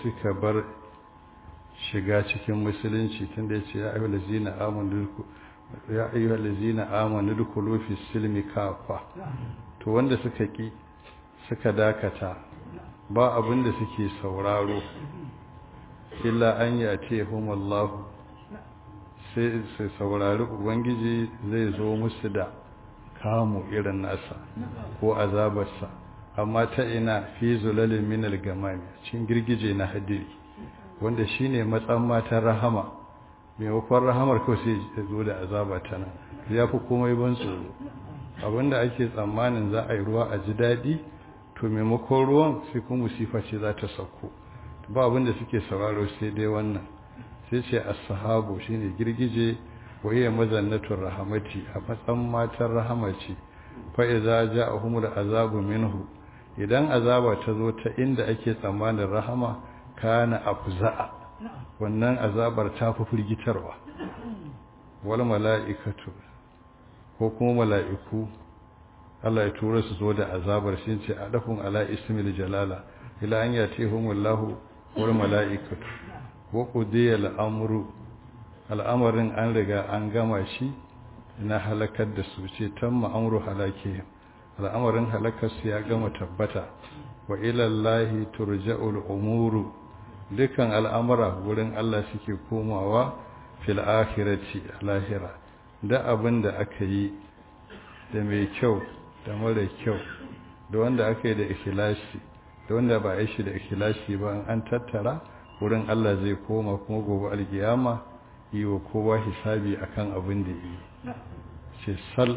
suka bar shiga cikin musulunci tunda yace ya ayyuhal ladzina amanu ya ayyuhal ladzina amanu dukulu fi silmi kafa to wanda suka ki suka dakata ba abin da suke sauraro illa an yace humallahu sai su saurari ubangiji zai zo musu da kamu irin nasa ko azabarsa amma ta ina fi zulalin minal gamami cin girgije na hadiri wanda shine matsan matan rahama maimakon rahamar kawai sai ya zo da azaba ta nan ya fi komai ban tsoro abinda ake tsammanin za a yi ruwa a ji daɗi to maimakon ruwan sai kuma musifa ce za ta sauko ba abinda suke sauraro sai dai wannan sai ce as-sahabu shine girgije waye mazannatur rahamati a matsan matan rahamaci fa idza ja'ahumul azabu minhu idan azaba ta zo ta inda ake tsammanin rahama kana afza'a wannan azabar ta fi firgitarwa wal mala'ikatu ko kuma mala'iku Allah ya tura su zo da azabar shi ce adafun ala ismil jalala ila an yatihumullahu wal mala'ikatu wa qudiya al-amru al'amarin an riga an gama shi na halakar da su ce tamma amru halakihim al'amarin halakarsu ya gama tabbata wa ilallahi turja'ul umuru dukan al'amura wurin Allah suke komawa fil akhirati lahira da abin da aka yi da mai kyau da mara kyau da wanda aka yi da ikhlasi da wanda ba a shi da ikhlasi ba an tattara wurin Allah zai koma kuma gobe alkiyama yi wa kowa hisabi akan abin da yi ce sal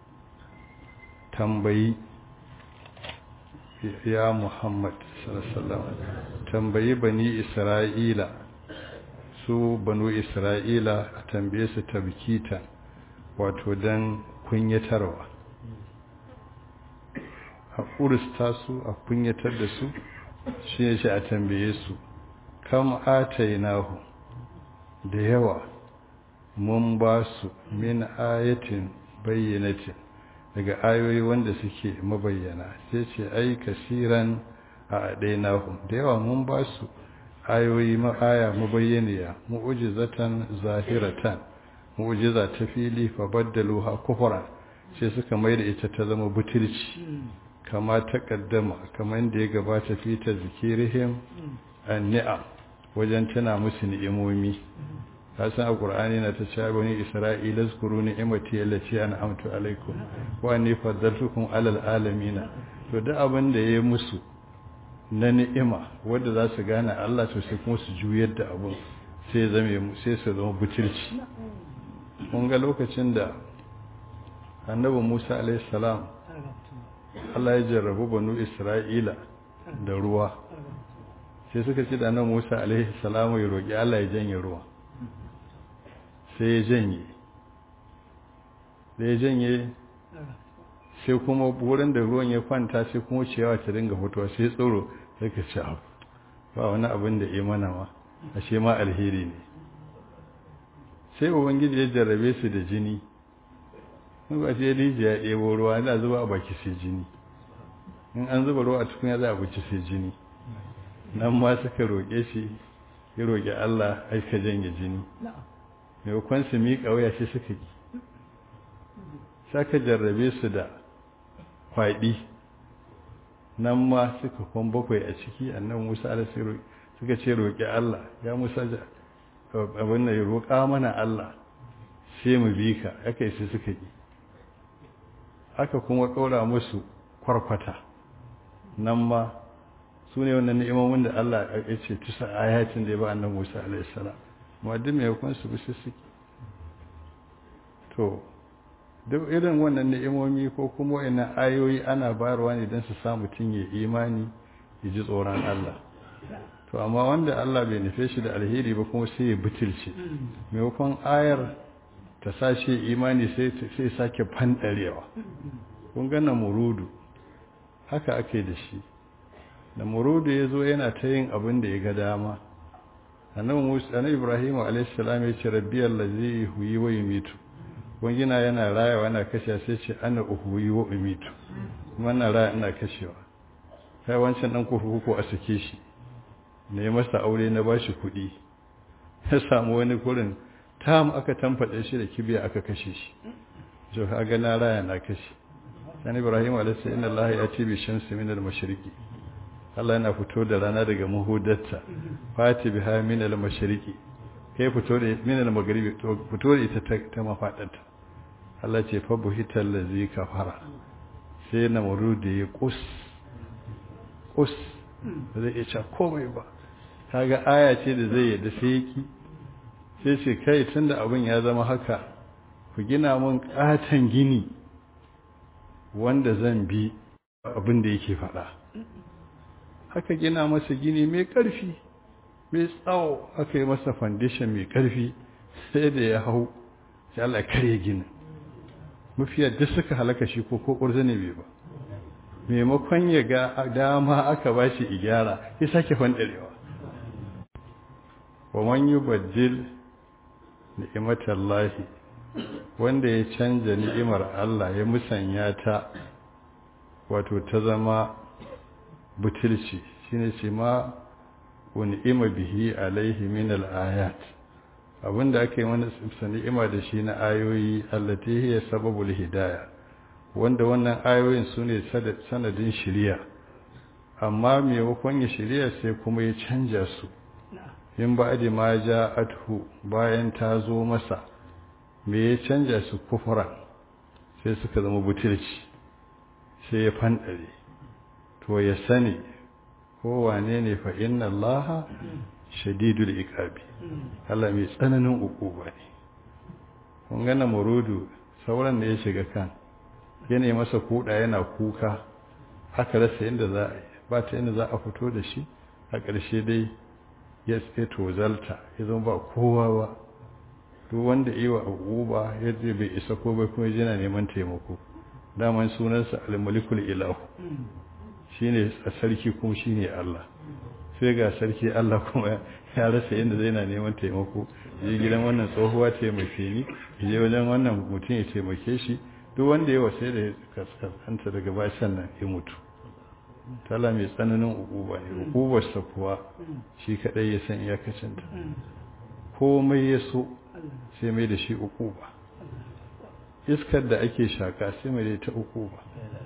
tambayi ya Muhammad sallallahu tambayi bani Isra'ila su banu Isra'ila a tambaye su tabkita wato dan kunyatarwa a kurista su a kunyatar da su shi ne shi a tambaye su kam atainahu da yawa mun ba su min ayatin bayyanatin daga ayoyi wanda suke mabayyana sai ce ai kasiran a adainahum da yawa mun ba su ayoyi ma'aya mabayyaniya mu'jizatan zahiratan mu'jiza ta fili fa baddaluha kufran sai suka maida ita ta zama butulci kama ta kaddama kamar da ya gabata fi ta zikirihim an-ni'am wajen tana musu ni'imomi kasan alqur'ani na ta cewa bani isra'ila zkuru ni'imati allati an'amtu alaikum wa anni faddaltukum alal alamin to da abin da yayi musu na ni'ima wanda za su gane Allah to sai kuma su juyar da abun sai zame sai su zama butulci mun ga lokacin da annabi Musa alaihi salam Allah ya jarrabu banu Isra'ila da ruwa sai suka ce da annabi Musa alaihi salam ya roki Allah ya janye ruwa sai ya janye da ya janye sai kuma wurin da ruwan ya kwanta sai kuma ciyawa ta dinga fitowa sai tsoro sai ka ci abu ba wani abin da ya mana ma ashe ma alheri ne sai ubangiji ya jarrabe su da jini in ba sai rijiya ya ɗebo ruwa yana zuba a baki sai jini in an zuba ruwa a tukunya za a buci sai jini nan ma suka roƙe shi ya roƙi Allah aika janye jini maimakon su miƙa wuya sai suka ki saka jarrabe su da kwaɗi nan ma suka kwan bakwai a ciki annan musa da suka ce roƙi Allah ya musa abin da ya roƙa mana Allah sai mu bi ka aka yi sai suka ki aka kuma ɗora musu kwarkwata nan ma su ne wannan ni'imomin da Allah ya ce tusa ayatin da ya ba annan musa alaihi salam ma duk mai hukun su bi suke to duk irin wannan ni'imomi ko kuma wa'annan ayoyi ana bayarwa ne don su sa mutum ya imani ya ji tsoron Allah to amma wanda Allah bai nufe shi da alheri ba kuma sai ya butulce maimakon ayar ta sashe imani sai sai sake fandarewa kun ga murudu haka ake da shi da murudu ya zo yana ta yin abin da ya ga dama annabi Musa annabi Ibrahim alayhi salam ya ce rabbi allazi yuhyi wa yumitu wangina yana rayawa yana kashe sai ce ana uhuyi wa umitu kuma na raya ina kashewa kai wancan dan kurkuku a sake shi ne masa aure na bashi kuɗi ya samu wani kurin tam aka tamfaɗe shi da kibiya aka kashe shi so ga na raya na kashe san ibrahim alayhi inna allaha yati bi shamsi min al mashriqi Allah yana fito da rana daga muhudarta fati biha min al mashriqi kai fito da min al maghribi to fito da ita ta mafadarta Allah ce fa buhital ladzi kafara sai na murudi ya kus kus zai iya ce komai ba kaga aya ce da zai yadda sai yaki sai ce kai tunda abin ya zama haka ku gina mun katan gini wanda zan bi abin da yake faɗa haka gina masa gini mai ƙarfi mai tsawo aka yi masa foundation mai ƙarfi sai da ya hau sai Allah karya ginin mafiya duk suka halaka shi ko ko ƙurzane bai ba maimakon ya ga dama aka ba shi igyara ya sake fandarewa wa man yubaddil ni'matallahi wanda ya canja ni'imar Allah ya musanya ta wato ta zama butulci shine ce ma ni'ima bihi alaihi min al-ayat abinda aka yi mana ni'ima da shi na ayoyi allati hiya sababul hidayah wanda wannan ayoyin su ne sanadin shiriya amma maimakon ya shiriya sai kuma ya canja su in ba da ma ja athu bayan ta zo masa me ya canja su kufura sai suka zama butulci sai ya fandare to ya sani ko wane ne fa inna allaha shadidul iqabi Allah mai tsananin ukuba ne kun ga murudu sauran da ya shiga kan yana masa kuda yana kuka aka rasa inda za a yi ba ta inda za a fito da shi a ƙarshe dai ya tozalta ya zama ba kowa ba duk wanda yi wa abubuwa ya je bai isa ko bai kuma yana neman taimako daman sunansa al-malikul ilahu shine a sarki kuma shine Allah sai ga sarki Allah kuma ya rasa inda zai na neman taimako je gidan wannan tsohuwa taimake ni je wajen wannan mutum ya taimake shi duk wanda ya wasai da kaskanta daga bashan nan ya mutu tala mai tsananin ukuba ne ukubarsa kuwa shi kadai ya san iyakacinta komai ya so sai mai da shi ukuba iskar da ake shaka sai mai da ta ukuba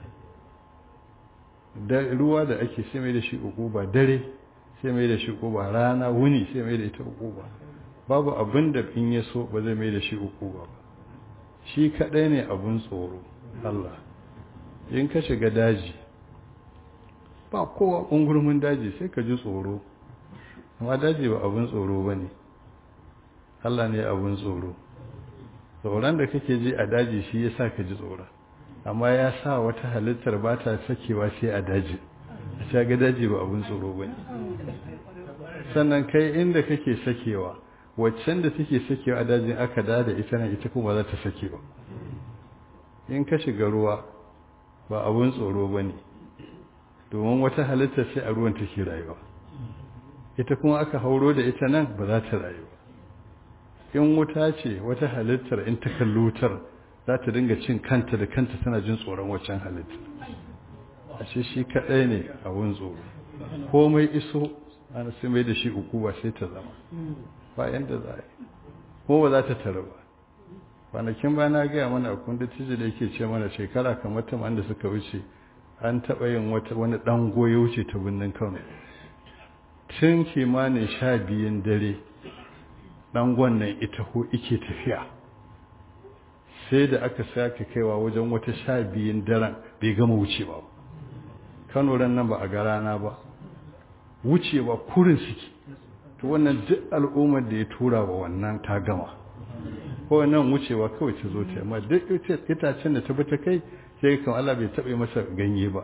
da ruwa da ake sai mai da shi ukuba dare sai mai da shi ukuba rana wuni sai mai da ita ukuba babu abin da in ya so ba zai mai da shi ukuba ba shi kadai ne abun tsoro Allah in ka shiga daji ba kowa ƙungurmin daji sai ka ji tsoro amma daji ba abun tsoro ba ne Allah ne abun tsoro tsoron da kake ji a daji shi ya sa ka ji tsoron amma ya sa wata halittar ba ta sakewa sai a daji a shaga daji ba abun tsoro ba ne sannan kai inda kake sakewa waccan da take sakewa a dajin aka da da ita nan ita kuma za ta sake ba in ka shiga ruwa ba abun tsoro ba ne domin wata halittar sai a ruwan take rayuwa ita kuma aka hauro da ita nan ba za ta rayu in wuta ce wata halittar in ta kalli wutar za ta dinga cin kanta da kanta tana jin tsoron waccan halittar a shi shi kaɗai ne abun tsoro komai iso ana sai mai da shi uku ba sai ta zama ba yanda za a yi ko ba za ta tara ba kwanakin ba na gaya mana kun da tiji da yake ce mana shekara kamar taman da suka wuce an taɓa yin wani ɗan goyo wuce ta birnin kano tun kimanin sha biyun dare ɗangon nan ita ko ike tafiya sai da aka sake kaiwa wajen wata sha biyun daren bai gama wucewa kano ran nan ba a ga rana ba wucewa kurin suke to wannan duk al'ummar da ya tura wa wannan ta gama ko nan wucewa kawai ta zo ta amma duk itacen da ta bi ta kai sai kan Allah bai taɓa masa ganye ba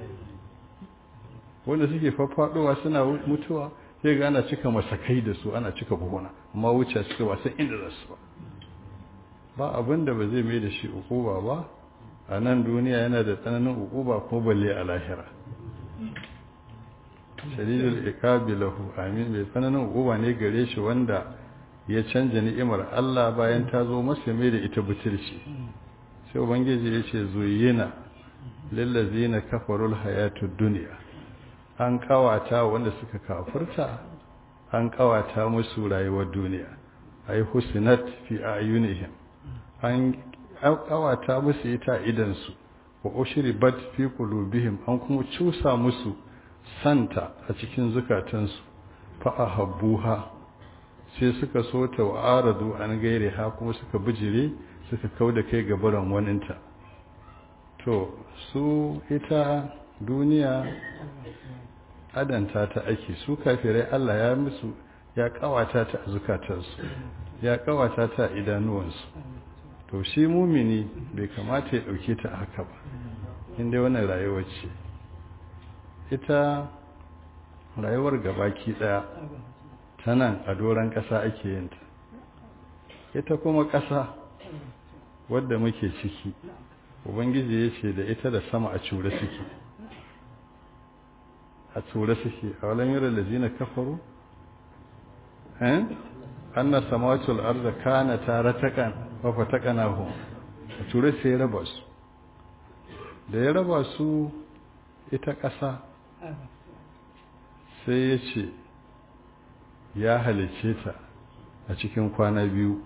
wanda suke faffaɗowa suna mutuwa sai ga ana cika masakai da su ana cika buhuna amma wuce suka ba san inda za su ba ba abin da ba zai mai da shi ukuba ba a nan duniya yana da tsananin ukuba ko balle a lahira shadidul iqabi lahu amin mai tsananin ukuba ne gare shi wanda ya canja ni'imar Allah bayan ta zo masa mai da ita butulci sai ubangiji ya ce zuyina lillazina kafarul hayatud dunya an kawata wanda suka kafurta an kawata musu rayuwar duniya ay husnat fi ayunihim an kawata musu ita idan su wa ushribat fi qulubihim an kuma cusa musu santa a cikin zukatansu fa ahabbuha sai suka so ta wa aradu an gaire ha kuma suka bijire suka kauda kai gabaran waninta to su ita duniya adanta ta ake su kafirai Allah ya musu ya kawata ta a zukatansu ya kawata ta a idanuwansu to shi mumini bai kamata ya dauke ta haka ba inda wannan rayuwar ce ita rayuwar gabaki daya ta nan a doron ƙasa ake yin ta ita kuma ƙasa wadda muke ciki ubangiji ya ce da ita da sama a cure suke a ture suke a walan yara lazina kafaru eh anna samawatul arda kana taratakan wa fatakanahu a ture sai ya raba su da ya raba su ita ƙasa sai ya ce ya halice ta a cikin kwana biyu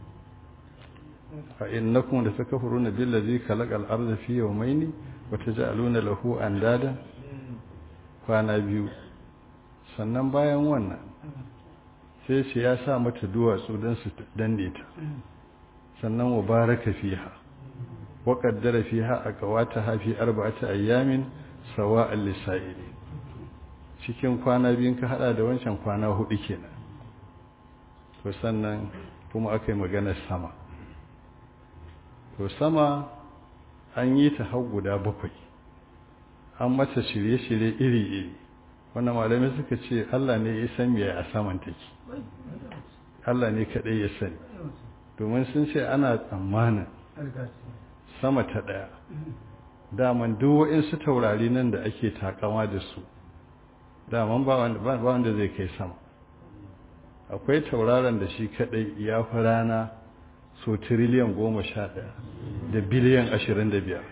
a innakum da takfuruna billazi khalaqal arda fi yawmayni wa taj'aluna lahu andada kwana biyu sannan bayan wannan sai ce ya sa mata duwatsu don su danne ta sannan wa baraka fiha wa qaddara fiha aqwataha fi arba'ati ayyamin sawa'al lisa'ili cikin kwana biyun ka hada da wancan kwana hudu kenan to sannan kuma aka yi maganar sama to sama an yi ta har guda bakwai an mata shirye-shirye iri-iri wannan malamai suka ce Allah ne ya san me a saman take Allah ne kaɗai ya sani domin sun ce ana tsammanin sama ta ɗaya daman duk su taurari nan da ake takama da su daman ba wanda zai kai sama akwai tauraron da shi kaɗai ya fi rana so tiriliyan goma sha ɗaya da biliyan ashirin da biyar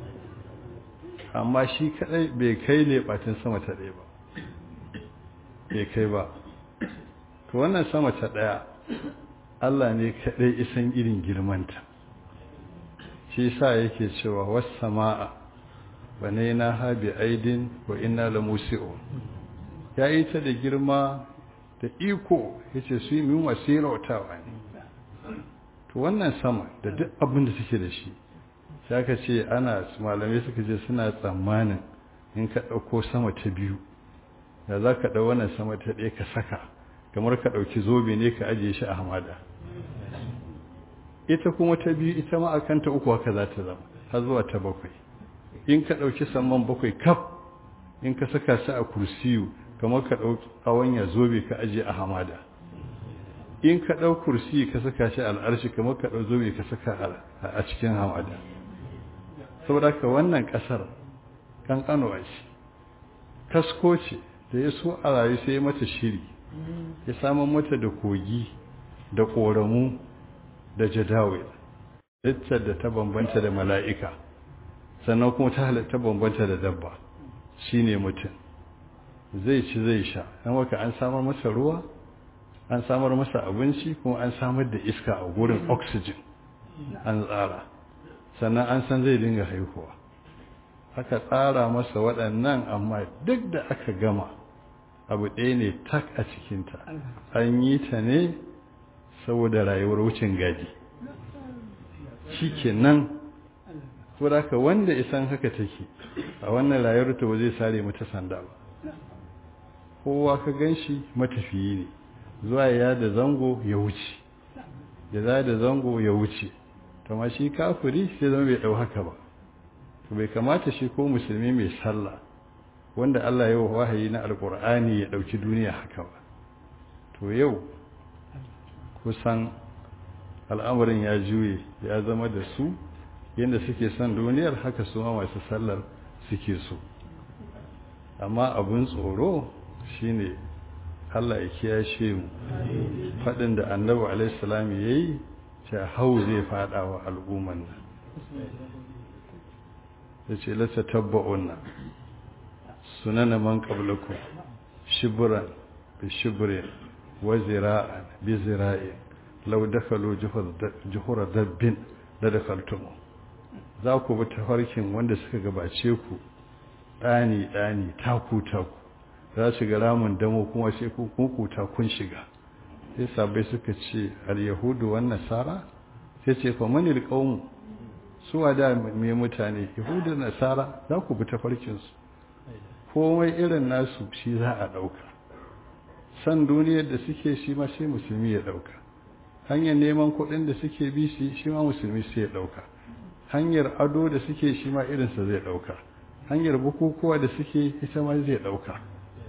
amma shi kadai bai kai lebatin sama ta ɗaya ba bai kai ba to wannan sama ta ɗaya Allah ne kadai isan irin girmanta shi sa yake cewa was sama'a banaina ha bi aidin wa inna la musi'un ya yi ta da girma da iko yace su yi mu masirautawa ne to wannan sama da duk abin da suke da shi sai aka ce ana malamai suka ce suna tsammanin in ka ɗauko sama ta biyu da za ka ɗau wannan sama ta ɗaya ka saka kamar ka ɗauki zobe ne ka ajiye shi a hamada ita kuma ta biyu ita ma a kanta uku haka za ta zama har zuwa ta bakwai in ka ɗauki saman bakwai kaf in ka saka su a kursiyu kamar ka ɗauki awanya zobe ka ajiye a hamada in ka ɗau kursi ka saka shi al'arshi kamar ka ɗau zobe ka saka a cikin hamada saboda ka wannan ƙasar ƙanƙanuwa ce kasko ce da ya so a rayu sai ya mata shiri ya samun mata da kogi da ƙoramu da jadawil littar da ta bambanta da mala'ika sannan kuma ta halatta bambanta da dabba shine mutum zai ci zai sha an waka an samar masa ruwa an samar masa abinci kuma an samar da iska a gurin oxygen an tsara sannan an san zai dinga haihuwa aka tsara masa waɗannan amma duk da aka gama abu ɗaya ne tak a cikinta an yi ta ne saboda rayuwar wucin gadi shi ke nan ka wanda isan haka take a wannan rayuwar ta zai sare mata sanda ba kowa ka gan shi matafiyi ne zuwa ya da zango ya wuce da za da zango ya wuce kama shi kafiri sai zama bai ɗau haka ba to bai kamata shi ko musulmi mai sallah wanda Allah ya wahayi na alkur'ani ya ɗauki duniya haka ba to yau kusan al'amarin ya juye ya zama da su yadda suke son duniyar haka su ma masu sallar suke so amma abin tsoro shine Allah ya kiyashe mu faɗin da annabi alaihissalam ya yi ce hau zai faɗa wa al'umman nan ya ce lasa tabba'un nan sunana man qablakum shibran bi shibrin wa zira'an bi zira'in law dakhalu juhura dabbin la dakhaltum za ku bi tafarkin wanda suka gabace ku dani dani taku taku za su ga ramin damo kuma sai ku kukuta kun shiga sai sabai suka ce al-yahudu wan nasara sai ce fa manil qawm suwa da me mutane yahudu nasara za ku bi tafarkin su komai irin nasu shi za a dauka san duniyar da suke shi ma sai musulmi ya dauka hanyar neman kuɗin da suke bi shi shi ma musulmi sai ya dauka hanyar ado da suke shi ma irinsa zai dauka hanyar bukukuwa da suke ita ma zai dauka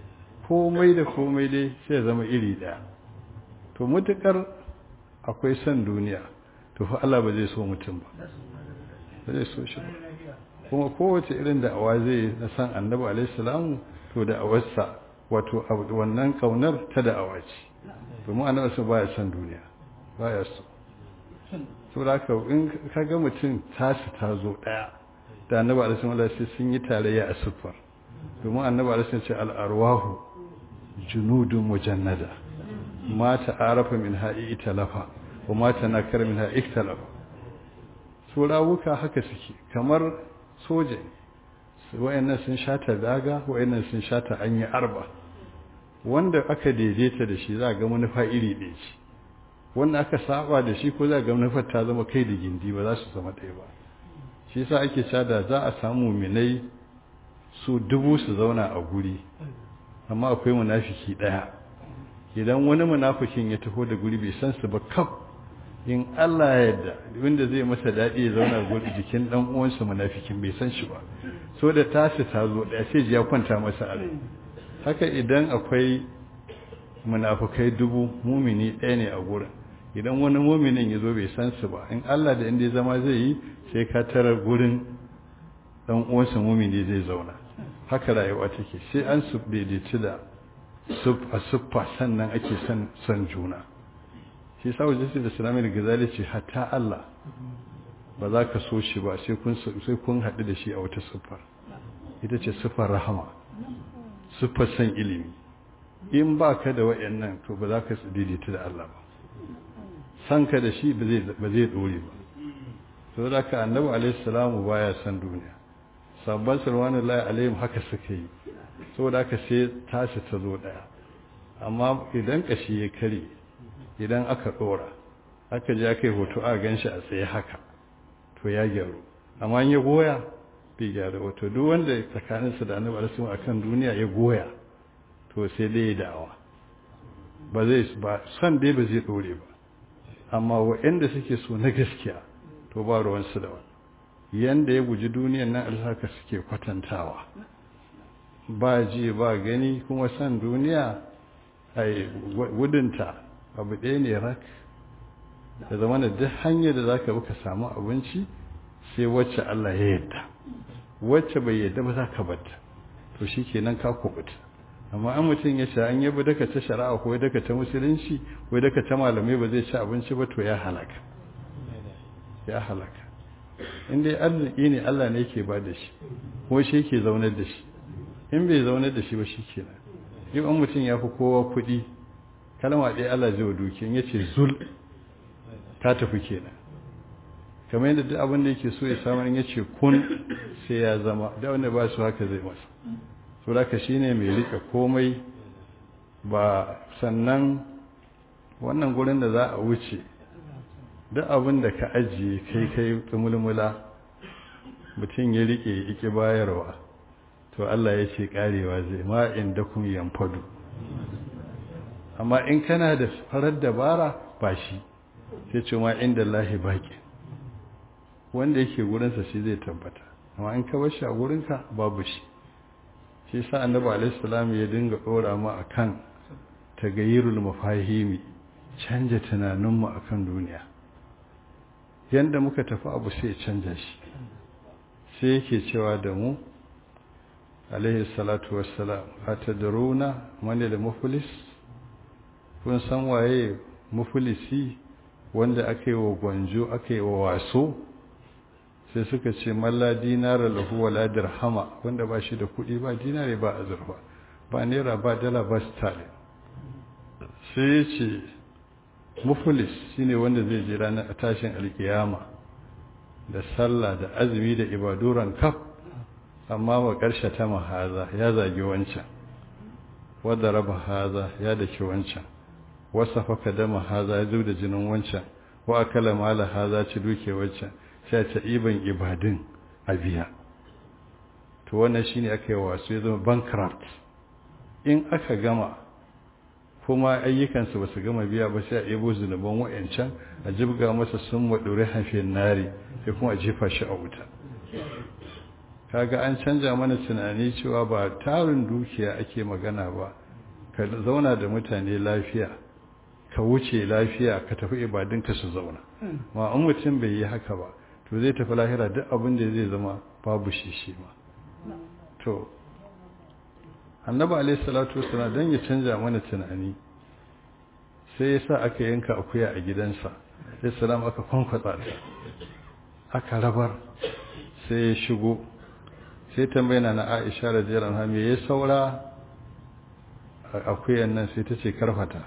komai da komai dai sai zama iri daya to mutukar akwai son duniya to fa Allah ba zai so mutum ba ba zai so shi ba kuma kowace irin da awa zai na san annabi alaihi salamu to da awarsa wato wannan kaunar ta da awa ce domin annabi su baya son duniya baya so to da haka in kaga mutum tasu ta zo daya da annabi alaihi salamu sai sun yi tarayya a sufar domin annabi alaihi salamu ce al-arwahu junudun mujannada ma ta'arafa min ha'i italafa wa ma tanakara min ha'i iktalafa su rawuka haka suke kamar soja wayannan sun shata daga wayannan sun shata an yi arba wanda aka daidaita da shi za ga manufa iri ɗaya ce wanda aka saba da shi ko za ga manufar ta zama kai da gindi ba za su zama ɗaya ba shi yasa ake cada za a samu minai su dubu su zauna a guri amma akwai munafiki ɗaya idan wani munafikin ya taho da guri bai san su ba kaf in Allah ya yarda wanda zai masa daɗi ya zauna guri jikin dan uwansa munafikin bai san shi ba so da tashi ta zo ɗaya sai ji ya kwanta masa a rai haka idan akwai munafukai dubu mumini ɗaya ne a gurin idan wani muminin ya zo bai san su ba in Allah da inda zama zai yi sai ka tarar gurin dan uwansa mumini zai zauna haka rayuwa take sai an su daidaici da a siffa sannan ake son son juna shi sa wajen da islami da gazali ce hatta Allah ba za ka so shi ba sai kun sai kun haɗu da shi a wata siffar ita ce siffar rahama siffar san ilimi in ba ka da wayannan to ba za ka daidaita da Allah ba san ka da shi ba zai ba zai dore ba saboda ka annabi alaihi salamu baya san duniya sabban salwanullahi alaihim haka suka yi saboda haka sai tashi ta zo daya amma idan kashi ya kare idan aka dora aka je aka yi hoto a ganshi a tsaye haka to ya gyaru amma ya goya bai gyaru wato duk wanda tsakaninsa da annabi alaihi akan duniya ya goya to sai dai ya da'awa ba zai ba san dai ba zai dore ba amma waɗanda suke so na gaskiya to ba ruwansu da wani yanda ya guji duniyan nan alhaka suke kwatantawa ba ji ba gani kuma san duniya ai gudunta abu ɗaya ne rak da zama da duk hanyar da zaka bi ka samu abinci sai wacce Allah ya yadda wacce bai yadda ba za ka batta to shikenan ka kubuta amma an mutum ya ce an yabi daga ta shari'a ko daga ta musulunci ko daga ta malamai ba zai ci abinci ba to ya halaka ya halaka in dai arziki ne Allah ne yake ba da shi ko shi yake zaunar da shi in bai zaunar da shi ba shi kenan yau an mutum ya fi kowa kuɗi kalma ɗaya Allah zai wa dukiyan ya ce zul ta tafi kenan kamar yadda duk abin da yake so ya samu in ya ce kun sai ya zama da wanda ba su haka zai masa so da shi ne mai rika komai ba sannan wannan gurin da za a wuce duk abin da ka ajiye kai kai tumulmula mutum ya rike iki bayarwa to Allah ya ce karewa zai ma inda kun yamfadu amma in kana da farar dabara ba shi sai ce ma inda lahi baki wanda yake gurinsa shi zai tabbata amma in ka bar shi a gurinka babu shi shi sa annabi alaihi salam ya dinga dora mu akan tagayyirul mafahimi canja tunaninmu akan duniya yanda muka tafi abu sai canja shi sai yake cewa da mu alaihi salatu wassalam atadruna man da muflis kun san waye muflisi wanda aka yi wa gwanjo aka yi wa waso sai suka ce malla dinara lahu wala dirhama wanda ba shi da kuɗi ba dinare ba azurfa ba naira ba dala ba sterling sai ya ce muflis shine wanda zai je ranar tashin alkiyama da sallah da azumi da ibaduran kaf amma wa ƙarshe ta mahaza ya zagi wancan wadda raba haza ya daki wancan wasa faka dama haza ya zub da jinin wancan wa akala mala haza ci duke wancan sai ta iban ibadin a biya to wannan shine aka yi wasu ya zama bankrupt in aka gama kuma ayyukansu ba su gama biya ba sai a ebo zunuban wa'yancan a jibga masa sun waɗure hafin nari sai kuma a jefa shi a wuta kaga an canja mana tunani cewa ba tarin dukiya ake magana ba ka zauna da mutane lafiya ka wuce lafiya ka tafi ibadinka su zauna ma in mutum bai yi haka ba to zai tafi lahira duk abin da zai zama babu shi shi ma to annabi alaihi salatu wasallam dan ya canja mana tunani sai ya sa aka yanka akuya a gidansa sai salam aka kwankwatsa ta aka rabar sai ya shigo sai tambayina na Aisha radiyallahu anha me ya saura akuyan nan sai ta ce karfata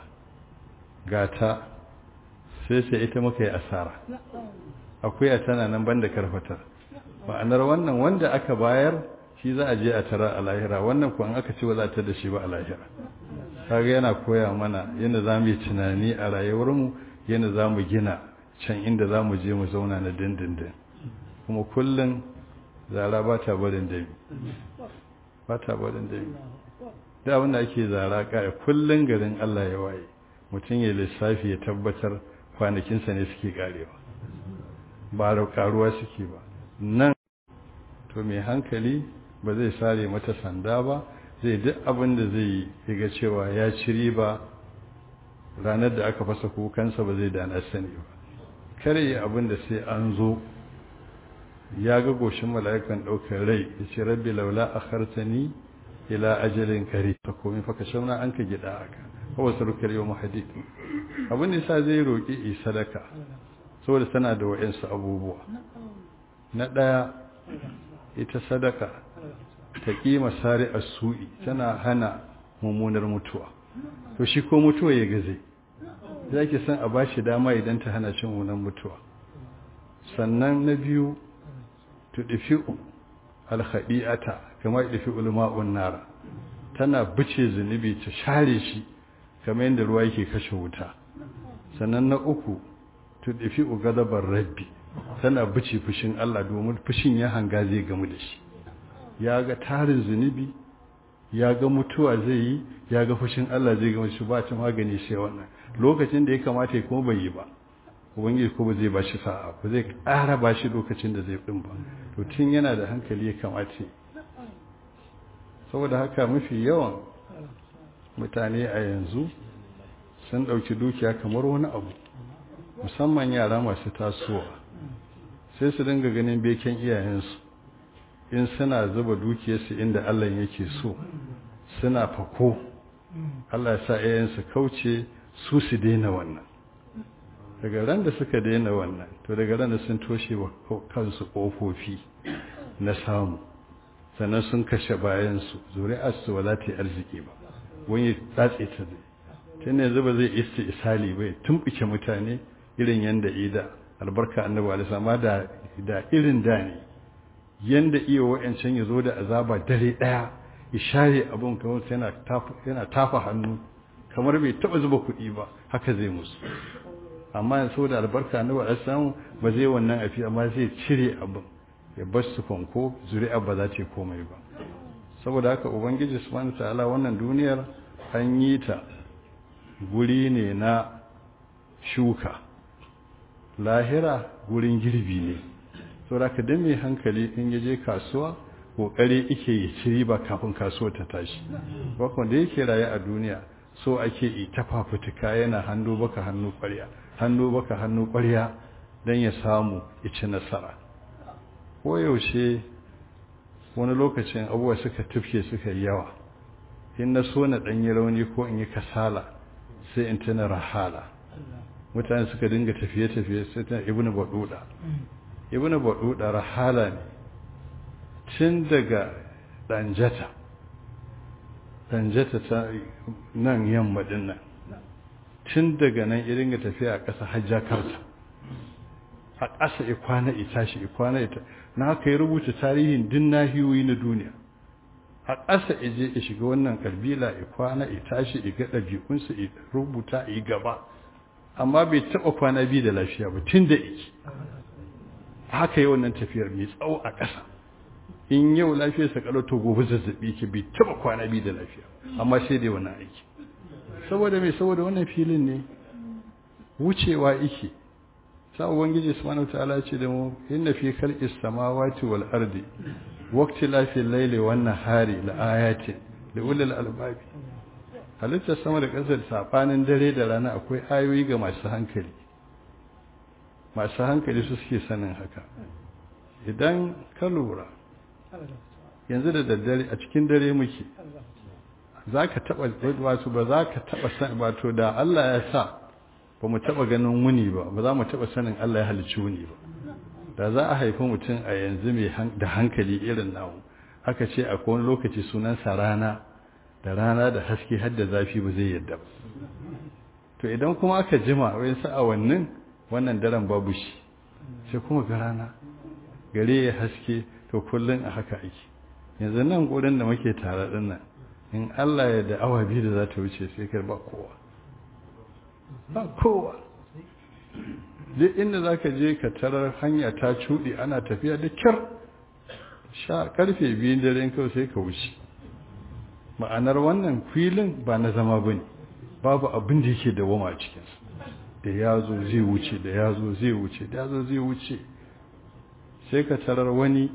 gata sai sai ita muka yi asara akuya tana nan banda karfatar ma'anar wannan wanda aka bayar shi za a je a tara a lahira wannan kuwa aka ci ba za ta da shi ba a lahira kaga yana koya mana yadda za mu yi tunani a rayuwarmu yadda za mu gina can inda za mu je mu zauna na dindindin kuma kullum zara ba ta barin dami ba ta barin dami da abinda ake zara kaya kullum garin Allah ya waye mutum ya lissafi ya tabbatar kwanakinsa ne suke karewa ba da karuwa suke ba nan to mai hankali ba zai sare mata sanda ba zai duk abin da zai yi ga cewa ya ci riba ranar da aka fasa kukansa ba zai dana sani ba kare yi abin da sai an zo ya ga goshin mala'ikan ɗaukar rai ya ce rabbi laula a hartani ila ajalin kare ta komi faka shauna an ka gida aka kawai sarukar yau mahadi abin da sa zai roƙi yi sadaka saboda tana da wa'yansu abubuwa na ɗaya ita sadaka ta ƙima sari a su'i tana hana mummunar mutuwa to shi ko mutuwa ya gaze za ki san a ba shi dama idan ta hana cin mummunar mutuwa sannan na biyu tudfi'u alkhadi'ata kama tudfi'u ulma'un nara tana bice zunubi ta share shi kamar yadda ruwa yake kashe wuta sannan na uku tudfi'u gadabar rabbi tana bice fushin Allah domin fushin ya hanga zai gamu da shi ya ga tarin zunubi ya ga mutuwa zai yi ya ga fushin Allah zai gamu shi ba ta magani sai wannan lokacin da ya kamata ya kuma bai yi ba ubangiji ko ba zai ba shi sa'a ba zai ƙara ba shi lokacin da zai ɗin ba to tun yana da hankali ya kamace saboda haka mafi yawan mutane a yanzu sun ɗauki dukiya kamar wani abu musamman yara masu tasowa sai su dinga ganin beken iyayensu in suna zuba dukiyarsu inda Allah yake so suna fako Allah ya sa iyayensu kauce su su daina wannan daga ran da suka daina wannan to daga ran da sun toshe wa kansu kofofi na samu sannan sun kashe bayansu zuri'arsu ba za ta yi arziki ba wani tsatse ta zai tun yanzu ba zai isti isali bai tumɓuke mutane irin yanda ida albarka annabi alisa ma da da irin da ne yanda iya wa'ancan ya zo da azaba dare ɗaya ya share abin kamar yana tafa hannu kamar bai taɓa zuba kuɗi ba haka zai musu amma saboda albarka annabi alisa ba zai wannan afi amma zai cire abin ya bar su fanko zuri'a ba za ta yi komai ba saboda haka ubangiji subhanahu ta'ala wannan duniyar an yi ta guri ne na shuka lahira gurin girbi ne saboda haka dan mai hankali in ya je kasuwa kokari yake yi ci riba kafin kasuwa ta tashi bakon da yake raye a duniya so ake yi ta fafutuka yana hannu baka hannu kwarya hannu baka hannu kwarya dan ya samu ya ci nasara koyaushe wani lokacin abubuwa suka tufke suka yi yawa in na so na ɗanyi rauni ko in yi kasala sai in tuna rahala mutane suka dinga tafiye-tafiye sai tana ibn baduda ibnu baduda rahala ne tun daga danjata danjata ta nan yamma din nan tun daga nan irin ga tafiya a ƙasa hajjakarta a ƙasa ikwana itashi ikwana ita na haka ya rubuta tarihin din nahiyoyi na duniya a ƙasa ije ya shiga wannan kabila ikwana itashi iga ɗabi'unsa ya rubuta yi gaba amma bai taɓa kwana biyu da lafiya ba tun da iki haka yi wannan tafiyar mai tsawo a ƙasa in yau lafiyar sa kalau to gobe zazzabi ke bai taɓa kwana biyu da lafiya amma sai dai wannan aiki saboda mai saboda wannan filin ne wucewa ike sa ubangiji subhanahu ta'ala ce da mu inna fi khalqis samawati wal ardi waqti la fi layli wan nahari la ayatin li ulil albab halittar sama da ƙasar sabanin dare da rana akwai ayoyi ga masu hankali masu hankali su suke sanin haka idan ka lura yanzu da daddare a cikin dare muke za ka taɓa wato ba za ka taɓa san wato da Allah ya sa ba mu taɓa ganin wuni ba ba za mu taɓa sanin Allah ya halicci wuni ba da za a haifi mutum a yanzu mai da hankali irin namu aka ce a wani lokaci sunansa rana da rana da haske har da zafi ba zai yadda ba to idan kuma aka jima wai sa awannin wannan daren babu shi sai kuma ga rana gare ya haske to kullum a haka ake yanzu nan gurin da muke tare din nan in Allah ya da awa biyu da za ta wuce sai kai ba kowa ba kowa duk inda za ka je ka tarar hanya ta cuɗe ana tafiya da kyar sha karfe biyun daren kawai sai ka wuce ma'anar wannan filin ba na zama ba ne babu abin da yake da wama a cikinsa da ya zo zai wuce da ya zo zai wuce da ya zo zai wuce sai ka tarar wani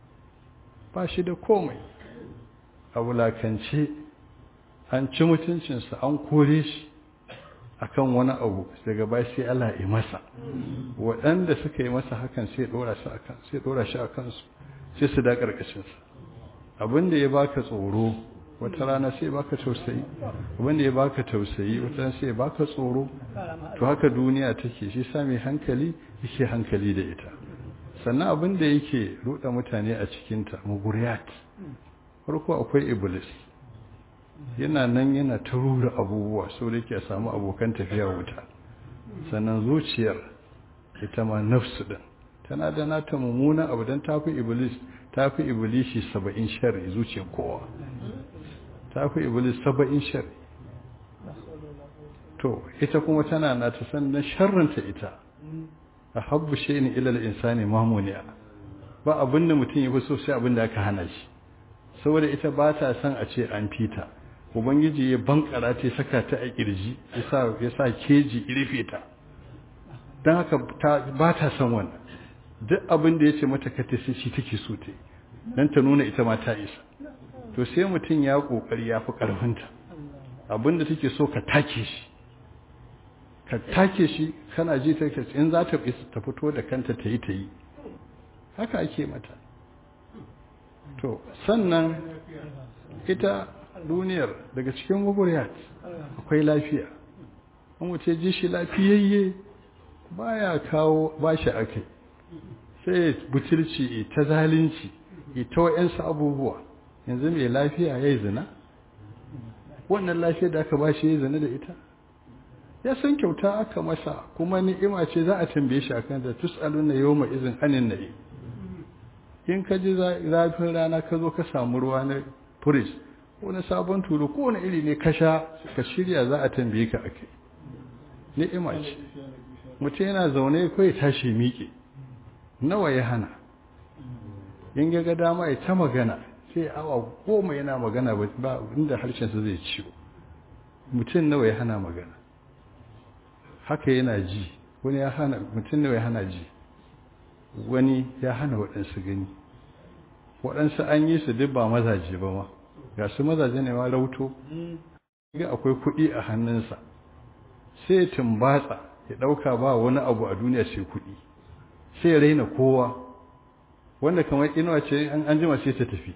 ba shi da komai a wulakance an ci mutuncinsa an kore shi akan wani abu daga bai sai Allah ya masa waɗanda suka yi masa hakan sai ɗora shi akan sai ɗora shi akan su sai su da karkashin sa abinda ya baka tsoro wata rana sai baka tausayi abinda ya baka tausayi wata rana sai baka tsoro to haka duniya take shi sa mai hankali yake hankali da ita sannan abinda yake ruɗa mutane a cikinta muguriyat farko akwai iblis yana nan yana ta rura abubuwa so da ke samu abokan tafiya wuta sannan zuciyar ita ma nafsu din tana da nata mummuna abu don tafi iblis tafi iblishi saba'in shari zuciyar kowa tafi iblis saba'in shari to ita kuma tana na ta sannan sharranta ita a habbu shayin ilal insani mamuniya ba abinda mutum ya fi so sai abinda aka hana shi saboda ita ba ta son a ce an fita ubangiji ya bankara ta saka ta a kirji ya sa keji rufe ta don haka ba ta son wannan duk abin da ya ce mata ka ta shi take so ta don ta nuna ita ma ta isa to sai mutum ya kokari ya fi karfinta abin da take so ka take shi ka take shi kana ji ta in za ta ta fito da kanta ta yi ta yi haka ake mata to sannan ita duniyar daga cikin guguriyat akwai lafiya an wuce ji shi lafiyayye baya kawo bashi akai sai butulci ta zalunci ita wa'yansu abubuwa yanzu mai lafiya ya yi zina wannan lafiya da aka bashi ya yi zina da ita ya san kyauta aka masa kuma ni'ima ce za a tambaye shi akan da tus'aluna yawma izin anin na'i in ka ji zafin rana ka zo ka samu ruwa na furis wani sabon tulu ko wani iri ne ka sha ka shirya za a tambaye ka ake ni'ima ce mutum yana zaune ko ya tashi miƙe nawa ya hana in ga dama ya ta magana sai awa goma yana magana ba inda harshensa zai ciwo mutum nawa ya hana magana haka yana ji wani ya hana mutum nawa ya hana ji wani ya hana waɗansu gani waɗansu an yi su duk ba mazaje ba ma ga su mazaje ne ma rauto ga akwai kuɗi a hannunsa sai tumbatsa ya ɗauka ba wani abu a duniya sai kuɗi sai ya raina kowa wanda kamar inuwa ce an jima sai ta tafi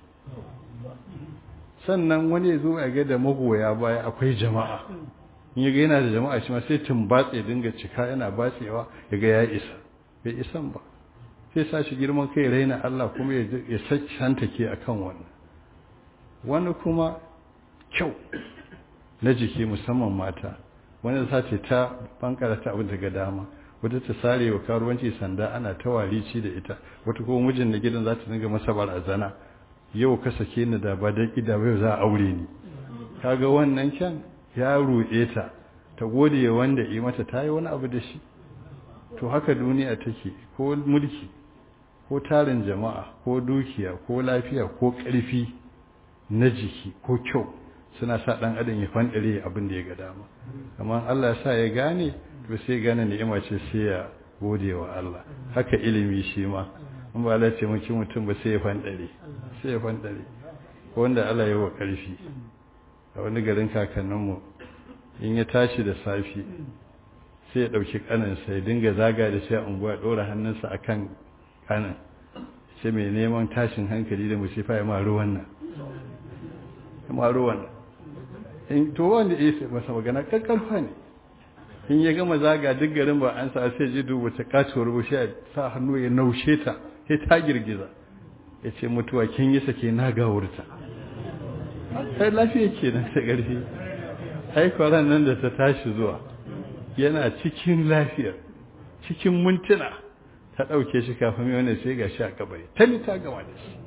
sannan wani ya zo a ga da magoya baya akwai jama'a in ya ga yana da jama'a shi ma sai tumbatsa ya dinga cika yana batsewa ya ga ya isa bai isan ba sai sa shi girman kai raina Allah kuma ya santa ke akan wannan wani kuma kyau na jiki musamman mata wani za ta ta bankara ta abin daga dama wata ta sare wa karuwanci sanda ana ta warici da ita wata kuma mijin na gidan za ta dinga masa barazana yau ka sake ni da ba da kida yau za a aure ni kaga wannan kyan ya ruɗe ta ta gode wanda yi mata ta yi wani abu da shi to haka duniya take ko mulki ko tarin jama'a ko dukiya ko lafiya ko ƙarfi na jiki ko kyau suna sa ɗan adam ya fanɗare abin da ya ga dama amma Allah ya sa ya gane to sai gane ni'ima ce sai ya gode wa Allah haka ilimi shi ma in ba Allah ce mutum mutum ba sai ya fanɗare sai ya fanɗare wanda Allah ya wa ƙarfi a wani garin kakanninmu in ya tashi da safi sai ya ɗauki ƙaninsa ya dinga zaga da shi a unguwa ɗora hannunsa a kan ƙanin sai mai neman tashin hankali da musifa ya maru wannan ya maru wannan in to wanda ya sai masa magana ƙarƙarfa ne in ya gama zaga duk garin ba an sa sai ji dubu ta katuwar bushe a sa hannu ya naushe ta sai ta girgiza ya ce mutuwa kin yi sake na gawurta sai lafiya ke nan ta ƙarfi aikwaran nan da ta tashi zuwa yana cikin lafiyar cikin mintuna ta ɗauke shi kafin mai wani sai ga shi a kabari ta ni ta gama da shi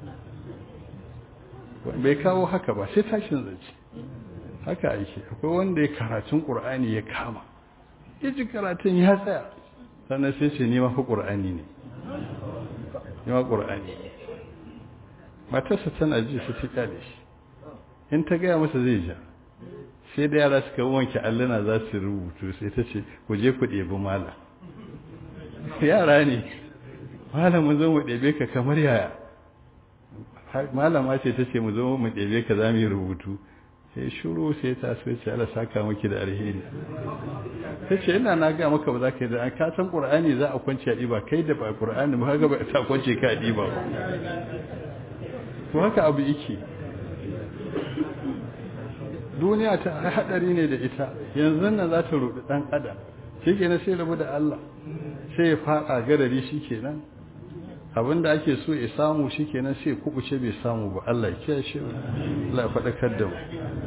bai kawo haka ba sai tashin zance haka ake akwai wanda ya karatun ƙur'ani ya kama ya ji karatun ya tsaya sannan sai ce ni mafi ƙur'ani ne ni ma ƙur'ani matarsa tana ji su ta kyale shi in ta gaya masa zai ja sai da yara suka wanke alluna za su rubutu sai ta ce ku je ku ɗebi mala yara ne malamin zo mu ɗebe ka kamar yaya malama ce ta ce mu zo mu ɗebe ka za mu yi rubutu sai shuru sai ta so ce ala saka maki da alheri ta ce ina na ga maka ba za ka yi da ka san qur'ani za a kwance a ɗiba kai da ba qur'ani ba ga ba ta kwance ka a ɗiba ba to haka abu yake duniya ta hadari ne da ita yanzu nan za ta rudi dan adam shi kenan sai rabu da Allah sai ya fada garari shi kenan abinda ake so ya samu shi kenan sai kubuce bai samu ba Allah ya kiyaye shi Allah ya fadakar da mu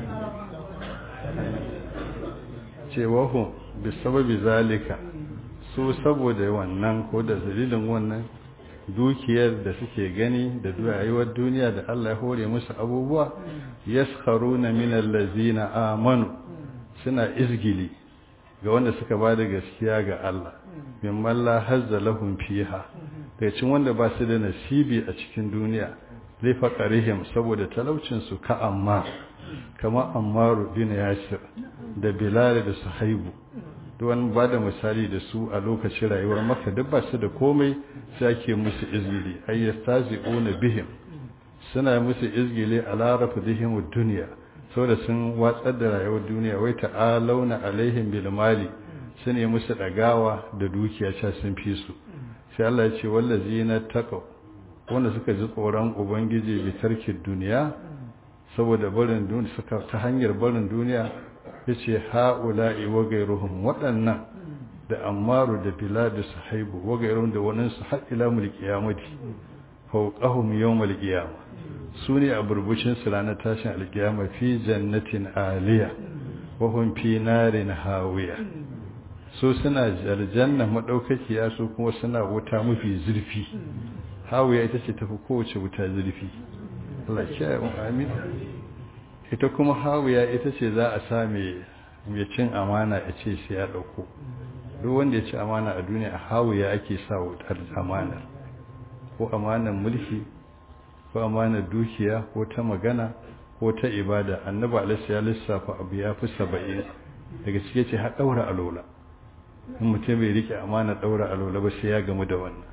cewa hu bi sababi zalika su saboda wannan ko da dalilin wannan dukiyar da suke gani da rayuwar duniya da Allah ya hore musu abubuwa yaskharuna min allazina amanu suna izgili ga wanda suka ba da gaskiya ga Allah mimman la hazza lahum fiha daga cikin wanda ba su da nasibi a cikin duniya zai faqarihim saboda talaucin su ka amma kama ammaru bin yasir da bilal da suhaibu duk wani ba da misali da su a lokacin rayuwar maka duk ba su da komai sai ake musu izgili ay yastazi'una bihim suna musu izgili ala rafdihim ad-dunya saboda sun watsar da rayuwar duniya wai ta'alauna alaihim bil mali sune musu dagawa da dukiya cha sun fi su sai Allah ya ce wallazina taqaw wanda suka ji tsoron ubangiji bi tarkin duniya saboda barin duniya suka ta hanyar barin duniya yace haula'i wa gairuhum waɗannan da ammaru da bilal da sahaibu wa gairuhum da wannan su har ila mul qiyamati fawqahum yawm al qiyamah sune a burbucin su ranar tashin al qiyama fi jannatin aliya wa hum fi narin hawiya su suna aljanna madaukakiya su kuma suna wuta mafi zurfi hawiya ita ce tafi kowace wuta zurfi Allah ya kiyaye mu amin ita kuma hawiya ita ce za a sa mai cin amana ya ce sai ya ɗauko duk wanda ya ci amana a duniya a hawiya ake sa wutar amanar ko amanar mulki ko amanar dukiya ko ta magana ko ta ibada annaba alaihi ya lissafa abu ya fi saba'in daga cike ce har ɗaura alola in mutum bai rike amana ɗaura alola ba sai ya gamu da wannan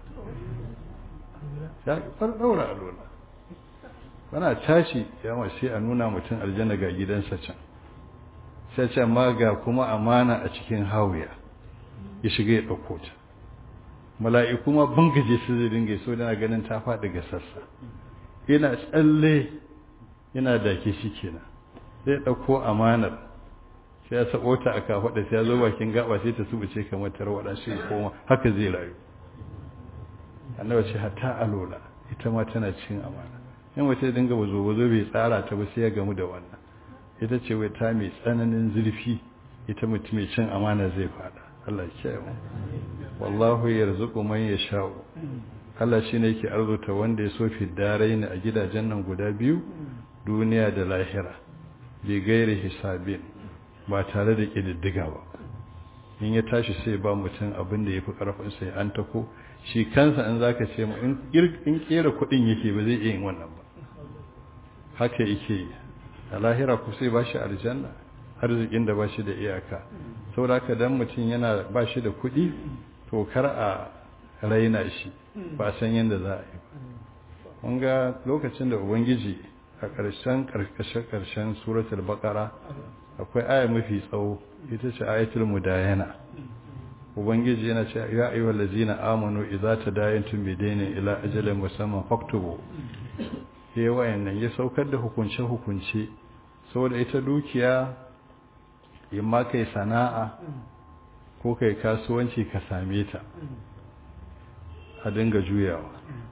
ya far ɗaura alola bana tashi yawa sai a nuna mutum aljanna ga gidansa can sai ce ma ga kuma amana a cikin hawiya ya shiga ya ɗauko ta mala'iku ma bangaje su zai dinga so dana ganin ta faɗi ga sassa yana tsalle yana dake shi kenan zai ɗauko amanar sai ya sabo ta a kafaɗa sai ya zo bakin gaba sai ta subuce kamar tarwaɗa sai ya koma haka zai rayu annabi ce hatta alola ita ma tana cin amana in wata dinga bazo bazo bai tsara ta ba sai ya gamu da wannan ita ce wai ta mai tsananin zurfi ita mutum mai cin amana zai fada Allah ya kiyaye mu wallahu yarzuqu man yasha'u Allah shine yake arzuta wanda ya so fi daraini a gidajen nan guda biyu duniya da lahira bi gairi hisabin ba tare da kididdiga ba in ya tashi sai ba mutum abin da yafi karfin sai an tako shi kansa in zaka ce mu in kera kudin yake ba zai iya yin wannan ba haka yake a lahira ku sai ba shi aljanna arzikin da ba shi da iyaka saboda haka dan mutum yana ba shi da kuɗi to kar a raina shi ba san yadda za a yi ba mun ga lokacin da ubangiji a ƙarshen ƙarshen ƙarshen suratul baqara akwai aya mafi tsawo ita ce ayatul mudayana ubangiji yana ce ya ayyuhal ladzina amanu idza tadayantum bidaynin ila ajalin musamman faktubu yayi wayannan ya saukar da hukunce hukunce saboda ita dukiya in ma kai sana'a ko kai kasuwanci ka same ta a dinga juyawa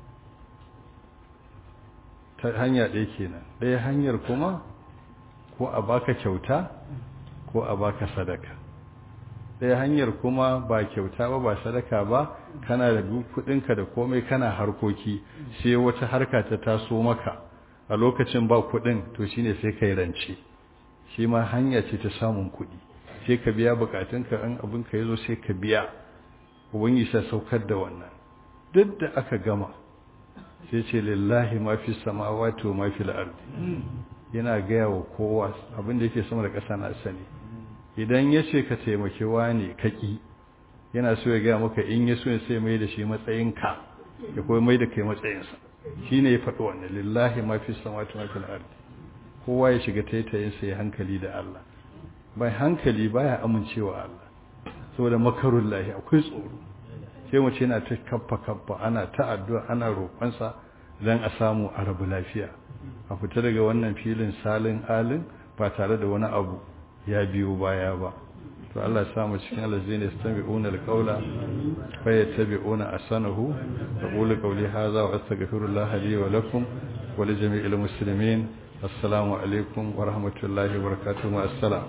ta hanya ɗaya kenan ɗaya hanyar kuma ko a baka kyauta ko a baka sadaka ɗaya hanyar kuma ba kyauta ba ba sadaka ba kana da kuɗinka da komai kana harkoki sai wata harka ta taso maka a lokacin ba kuɗin to shine sai kai rance shi ma hanya ce ta samun kuɗi sai ka biya bukatunka in abin ka yazo sai ka biya ubangiji sai saukar da wannan duk da aka gama sai ce lillahi ma fi samawati wa ma fi al-ardi yana gaya wa kowa abin da yake sama da ƙasa na sani idan ya ce ka taimaki wani kaki yana so ya gaya maka in ya so ya sai mai da shi matsayinka ya kuma mai da kai matsayinsa shi ne ya faɗi wannan lillahi ma fi samawati wa ma fi al-ardi kowa ya shiga taitayinsa ya hankali da Allah bai hankali baya amincewa Allah saboda makarun lahi akwai tsoro sai mu ce yana ta kaffa kaffa ana ta addu'a ana roƙonsa don a samu a rabu lafiya a fita daga wannan filin salin alin ba tare da wani abu ya biyo baya ba to Allah ya samu cikin alazina yastami'una alqawla fa yattabi'una asanahu aqulu qawli hadha wa astaghfirullaha li wa lakum wa li jami'il muslimin assalamu alaikum wa rahmatullahi wa barakatuhu assalam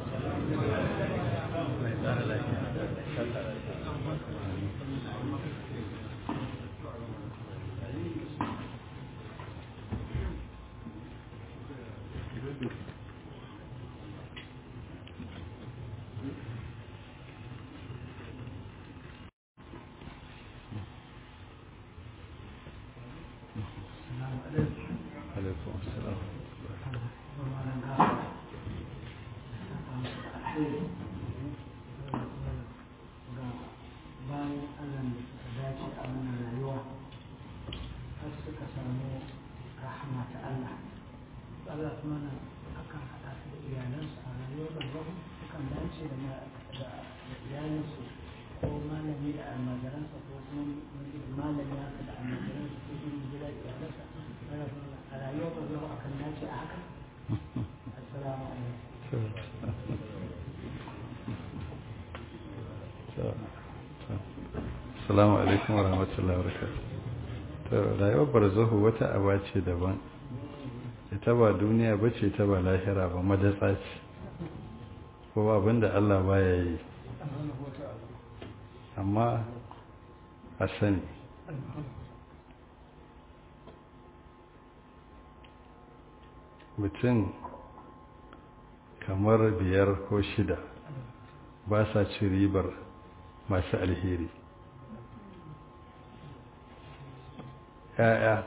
alaikum assalam bayan allah da suka dace a wannan rayuwa har suka samu rahama ta allah allah kuma na akan haɗa su da iyalansu a rayuwar barzahu sukan dace da iyalansu ko malami da almajiransa ko kuma malami haka da almajiransa ko kuma gida iyalansa a rayuwar barzahu akan dace a haka assalamu alaikum Assalamu alaikum wa rahmatullahi wa barakatuh. To rayuwar barzahu wata aba ce daban. Ita ba duniya ba ce ta ba lahira ba madatsa ce. Ko abinda Allah baya yi. Amma a sani. Mutum kamar biyar ko shida ba sa ci ribar masu alheri ‘ya'ya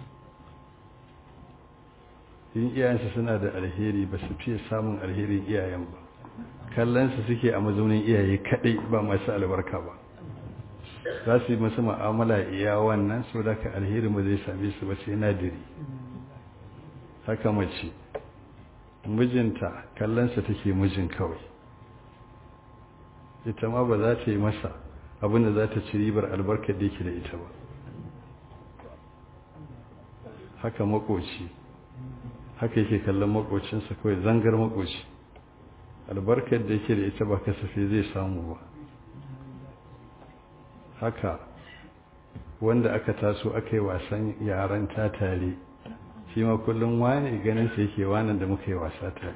yin iyayensu suna da alheri ba su fiye samun alherin iyayen ba kallonsu suke a mazaunin iyaye kaɗai ba masu albarka ba za su yi masu ma'amala iya wannan so da ka alherin ba zai same su ba sai nadiri haka mace mijinta kallonsa take mijin kawai ita ma ba za ta yi masa abinda za ta ci ribar albarkar da yake da ita ba haka makoci haka yake kallon makocinsa kawai zangar makoci albarkar da yake da ita ba kasafe zai samu ba haka wanda aka taso aka yi wasan yaran ta tare shi ma kullum wani ganin sa yake wanan da muka yi wasa tare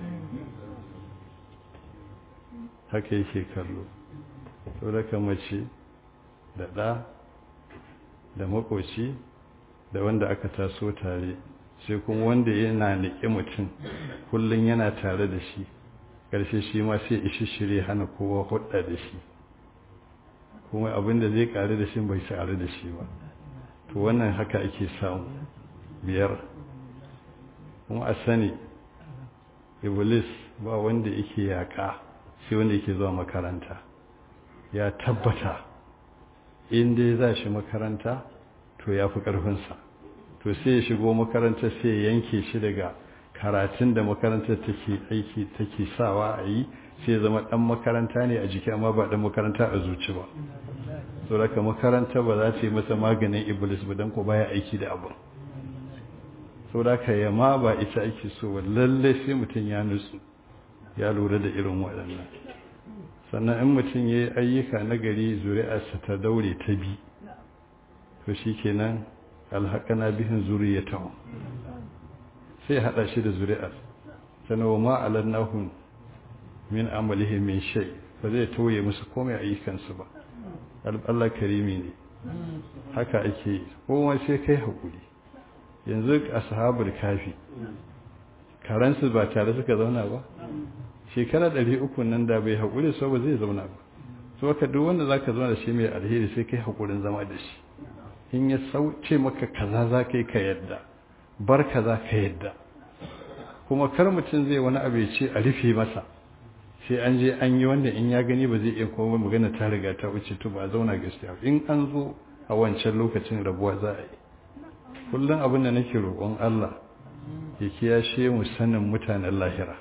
haka yake kallo to da mace da ɗa da makoci da wanda aka taso tare sai kuma wanda yana niƙe mutum kullum yana tare da shi ƙarshe shi ma sai ishi shirye hana kowa hudda da shi kuma abin da zai ƙare da shi bai ƙare da shi ba to wannan haka ake samu biyar kuma a sani iblis ba wanda yake yaƙa sai wanda yake zuwa makaranta ya tabbata in dai za shi makaranta to ya fi ƙarfinsa to sai ya shigo makaranta sai ya yanke shi daga karatun da makarantar take aiki take sawa a yi sai zama ɗan makaranta ne a jiki amma ba ɗan makaranta a zuci ba so daga makaranta ba za ta yi masa maganin iblis ba don ko baya aiki da abu so daga yamma ba ita ake so ba lalle sai mutum ya nutsu ya lura da irin waɗannan sannan in mutum ya yi ayyuka na gari zuri'arsa ta daure ta bi to shi kenan alhaƙana bihin zuriyatahu sai haɗa shi da zuri'ar sannan wa ma'alar nahun min amalihim min shai ba zai tauye musu komai ayyukansu ba Allah karimi ne haka ake yi kowa sai kai haƙuri yanzu a sahabar kafi karansu ba tare suka zauna ba shekara ɗari uku nan da bai haƙuri so ba zai zauna ba so ka duk wanda za ka zauna da shi mai alheri sai kai haƙurin zama da shi in ya sauce maka kaza za ka yi ka yadda bar kaza ka yadda kuma kar mutum zai wani abu ya ce a rufe masa sai an je an yi wanda in ya gani ba zai iya kuma magana ta riga ta wuce to ba a zauna gaskiya in an zo a wancan lokacin rabuwa za a yi kullum abin da nake roƙon Allah ya kiyashe mu sanin mutanen lahira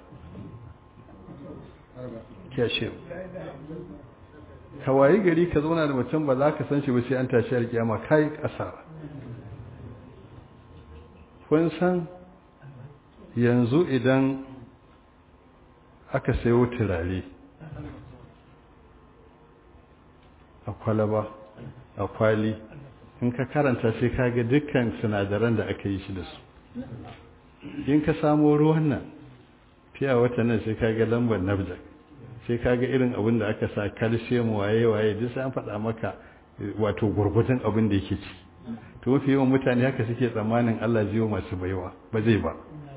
kiyashe mu ka wayi gari ka zauna da mutum ba za ka san shi ba sai an tashi alkiyama kai asara kun san yanzu idan aka sayo turare a kwalaba a kwali in ka karanta sai ka ga dukkan sinadaran da aka yi shi da su in ka samo ruwan nan fiya wata nan sai ka ga lambar nafjak sai ka ga irin abin da aka sa calcium waye-waye duk sai an faɗa maka wato gurgurtan abin da yake ci to mafi yawan mutane haka suke tsammanin Allah zai masu baiwa ba zai ba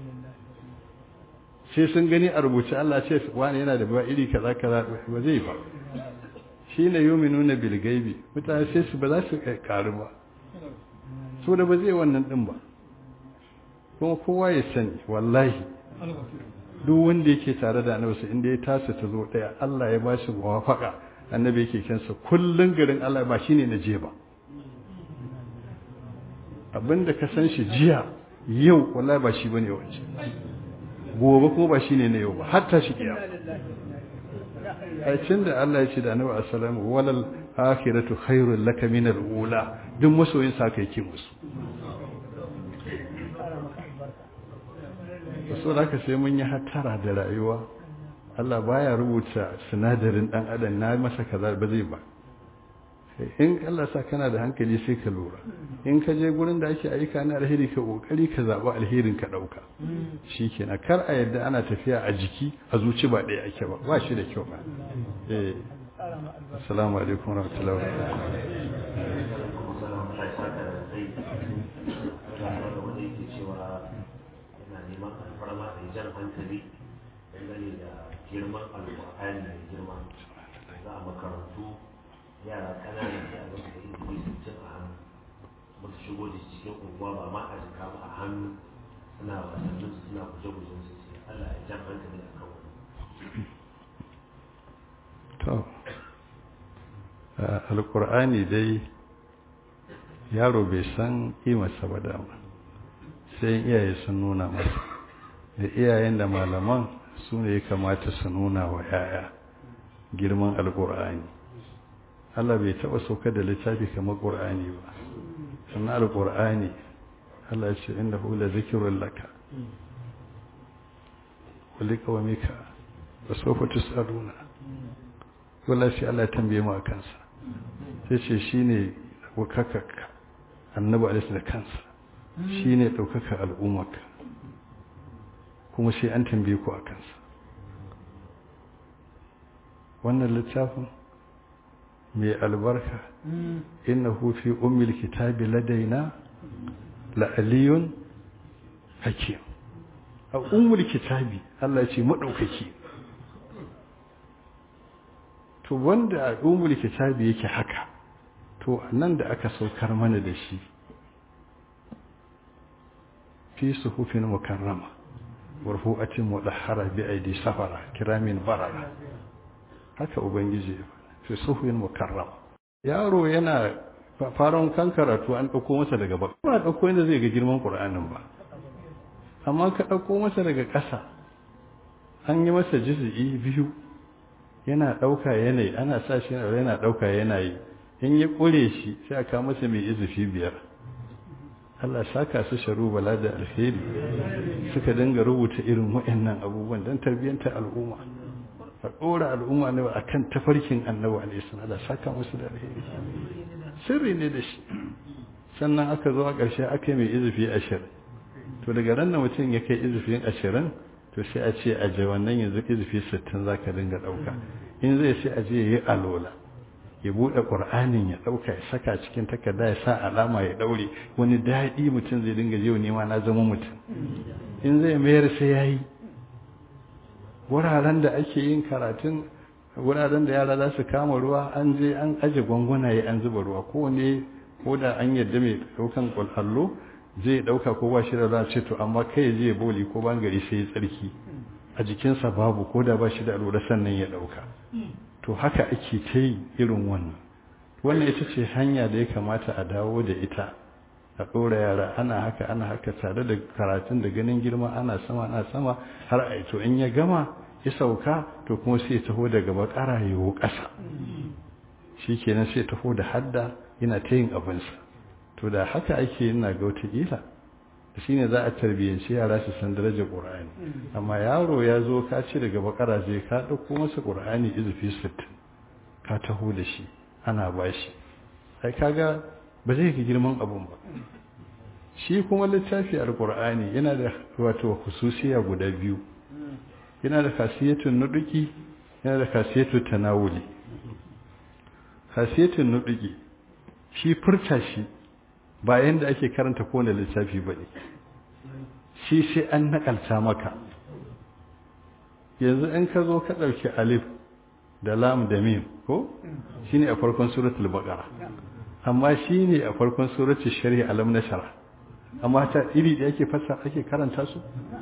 sai sun gani a rubuce Allah ce wani yana da ba iri kaza kaza ba zai ba shi ne yuminuna bil gaibi mutane sai su ba za su karu ba so da ba zai wannan din ba kuma kowa ya sani wallahi duk wanda yake tare da annabi sai inda ya tasa ta zo daya Allah ya bashi muwafaka annabi yake kansa kullun garin Allah ba shine na je ba abinda ka san shi jiya yau wallahi ba shi bane wance gobe kuma ba shine na yau ba hatta shi kiyama aikin da Allah ya ce da annabi assalamu walal akhiratu khairul laka min al-ula duk masoyin sa kai ki musu so da haka sai mun yi hattara da rayuwa Allah baya rubuta sinadarin dan adam na masa kaza ba zai ba in Allah sa kana da hankali sai ka lura in ka je gurin da ake aika na alheri ka kokari ka zaba alherin ka dauka shikenan kar a yadda ana tafiya a jiki a zuci ba ɗaya ake ba ba shi da kyau ba eh assalamu alaikum warahmatullahi hankali dangane da girman alƙur'ani mai girma za a makarantu yara ƙananan da a zama da ilimi sittin a hannu musu shigo da cikin unguwa ba ma a jika ba a hannu suna wasannin su suna guje-gujen su sai Allah ya jan hankali a kan wani to alƙur'ani dai yaro bai san ƙimarsa ba dama sai iyaye sun nuna masa da iyayen da malaman su ne ya kamata su nuna wa yaya girman alƙur'ani Allah bai taɓa saukar da littafi kamar ƙur'ani ba sannan alƙur'ani Allah ce inda hula zikirun laka wali kawamika ba sofa tusaruna wala sai Allah tambaye mu a kansa sai ce shi ne wakakaka annabi alaihi da kansa shine ɗaukaka al'ummarka kuma sai an tambaye ku a kansa wannan littafin mai albarka innahu fi ummil kitabi ladaina la'aliyun hakim a ummul kitabi Allah ya ce madaukaki to wanda a ummul kitabi yake haka to nan da aka saukar mana da shi fi suhufin mukarrama warfu'atin mudahhara bi aidi safara kiramin barara haka ubangiji fi suhufin mukarrama yaro yana faran kan karatu an dauko masa daga ba ba dauko inda zai ga girman qur'anin ba amma ka dauko masa daga ƙasa an yi masa juz'i biyu yana dauka yanayi ana sa shi yana dauka yanayi in ya kure shi sai aka masa mai izufi biyar Allah saka su sharu bala da alheri suka dinga rubuta irin waɗannan abubuwan don tarbiyyantar al'umma a ɗora al'umma ne a kan tafarkin annabi alaihi Allah saka musu da alheri sirri ne da shi sannan aka zo a ƙarshe aka yi mai izufi ashirin to daga ran da mutum ya kai izufin ashirin to sai a ce a je wannan yanzu izufi sittin za ka dinga ɗauka in zai sai a je ya yi alola ya buɗe ƙur'anin ya ɗauka ya saka cikin takarda ya sa alama ya ɗaure wani daɗi mutum zai dinga jiwa nema na zama mutum in zai mayar sai ya yi wuraren da ake yin karatun wuraren da yara za su kama ruwa an je an aje gwangwanaye an zuba ruwa kowane ko da an yadda mai ɗaukan ƙwallo zai ɗauka ko ba shi da za ce to amma kai zai boli ko ban gari sai ya tsarki a jikinsa babu ko da ba shi da lura sannan ya ɗauka to haka ake ta yi irin wannan wannan ita ce hanya da ya kamata a dawo da ita a ɗora yara ana haka ana haka tare da karatun da ganin girma ana sama ana sama har a to in ya gama ya sauka to kuma sai taho daga bakara yiwu ƙasa shi kenan sai taho da hadda yana ta yin abinsa to da haka ake yana ga wataƙila shi ne za a tarbiyyanci yara su san darajar ƙur'ani amma yaro ya zo ka ce daga bakara zai ka ɗauko masa ƙur'ani izufi sittin ka taho da shi ana ba shi ai kaga ba zai ga girman abun ba shi kuma littafi alƙur'ani yana da wato hususiya guda biyu yana da kasiyatun nuduki yana da kasiyatun tanawuli kasiyatun nuduki shi furta shi ba yanda ake karanta kowane littafi ba ne shi sai an nakalta maka yanzu in ka zo ka ɗauki alif da lam da mim ko shi ne a farkon suratul baqara amma shi ne a farkon suratul shari'a alam nashara amma ta iri da ake fasa ake karanta su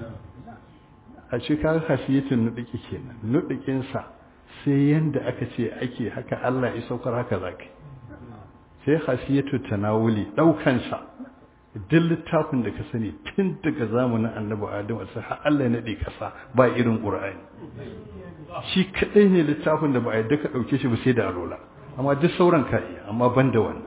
a cikin hasiyatun nuɗiki kenan nuɗikinsa sai yanda aka ce ake haka Allah ya saukar haka zaka sai hasiyatu tanawuli ɗaukansa duk littafin da ka sani tun daga zamanin annabi adam sai har Allah ya nade kasa ba irin qur'ani shi kadai ne littafin da ba a yadda ka dauke shi ba sai da alola amma duk sauran ka iya amma ban da wannan